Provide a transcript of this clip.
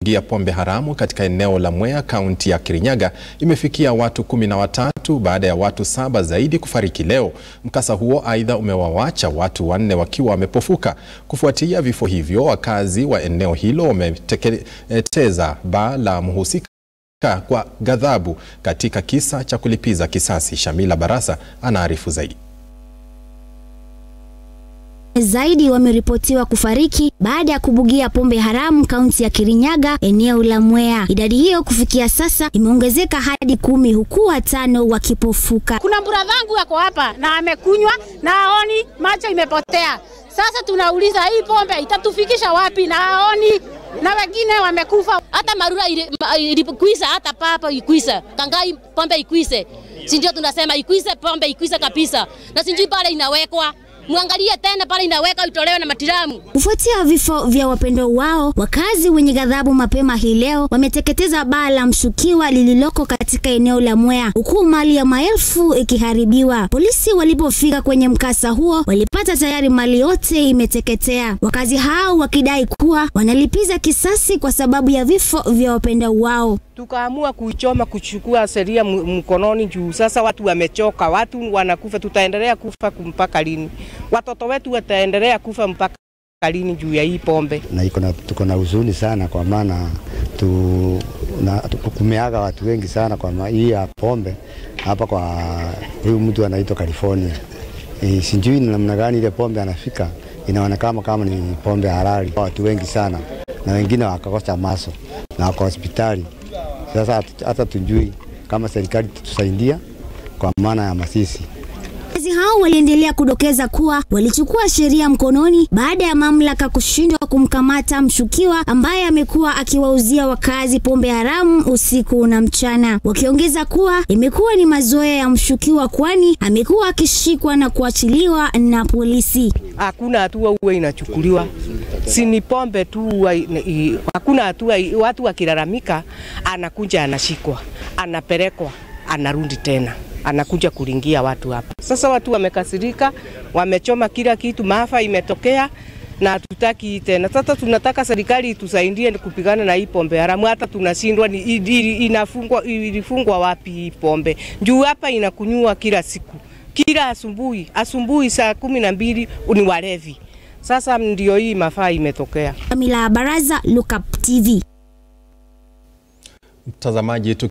gia pombe haramu katika eneo la Mwea kaunti ya Kirinyaga imefikia watu kumi na watatu baada ya watu saba zaidi kufariki leo. Mkasa huo aidha umewawacha watu wanne wakiwa wamepofuka. Kufuatia vifo hivyo, wakazi wa eneo hilo wameteketeza baa la mhusika kwa ghadhabu katika kisa cha kulipiza kisasi. Shamila Barasa anaarifu zaidi. Zaidi wameripotiwa kufariki baada ya kubugia pombe haramu kaunti ya Kirinyaga eneo la Mwea. Idadi hiyo kufikia sasa imeongezeka hadi kumi huku watano wakipofuka. Kuna bradhangu ako hapa na amekunywa na aoni, macho imepotea. Sasa tunauliza hii pombe itatufikisha wapi na aoni na wengine wamekufa. Hata Marura ilikuisa, hata papa ikuisa, Kangai pombe ikuise, si ndio? Tunasema ikuise pombe ikuise kabisa, na sijui pale inawekwa Muangalie tena pale inaweka itolewe na matiramu. Kufuatia vifo vya wapendwa wao, wakazi wenye ghadhabu mapema hii leo wameteketeza baa la mshukiwa lililoko katika eneo la Mwea, huku mali ya maelfu ikiharibiwa. Polisi walipofika kwenye mkasa huo, walipata tayari mali yote imeteketea, wakazi hao wakidai kuwa wanalipiza kisasi kwa sababu ya vifo vya wapendwa wao. Tukaamua kuichoma, kuchukua sheria mkononi juu sasa watu wamechoka, watu wanakufa, tutaendelea kufa mpaka lini? Watoto wetu wataendelea kufa mpaka lini juu ya hii pombe? Na iko na tuko na huzuni sana, kwa maana tu, na, kumeaga watu wengi sana kwa hii ya pombe hapa kwa huyu mtu anaitwa California. E, sijui ni namna gani ile pombe anafika, inaonekana kama ni pombe halali. Watu wengi sana na wengine wakakosa maso na wako hospitali. Sasa hata tujui kama serikali tutusaidia kwa maana ya masisi. Wakazi hao waliendelea kudokeza kuwa walichukua sheria mkononi baada ya mamlaka kushindwa kumkamata mshukiwa ambaye amekuwa akiwauzia wakazi pombe haramu usiku na mchana, wakiongeza kuwa imekuwa ni mazoea ya mshukiwa, kwani amekuwa akishikwa na kuachiliwa na polisi. Hakuna hatua huwa inachukuliwa, si ni pombe tu, hakuna hatua. Watu wakilalamika, anakuja anashikwa, anapelekwa, anarudi tena anakuja kulingia watu hapa. Sasa watu wamekasirika, wamechoma kila kitu, maafa imetokea na hatutaki tena. Sasa tunataka serikali itusaidie kupigana na hii pombe haramu. Hata tunashindwa ni inafungwa, ilifungwa wapi hii pombe? Juu hapa inakunywa kila siku, kila asubuhi, asubuhi saa kumi na mbili ni walevi. Sasa ndio hii mafaa imetokea. Kamila Baraza, Look Up TV. Mtazamaji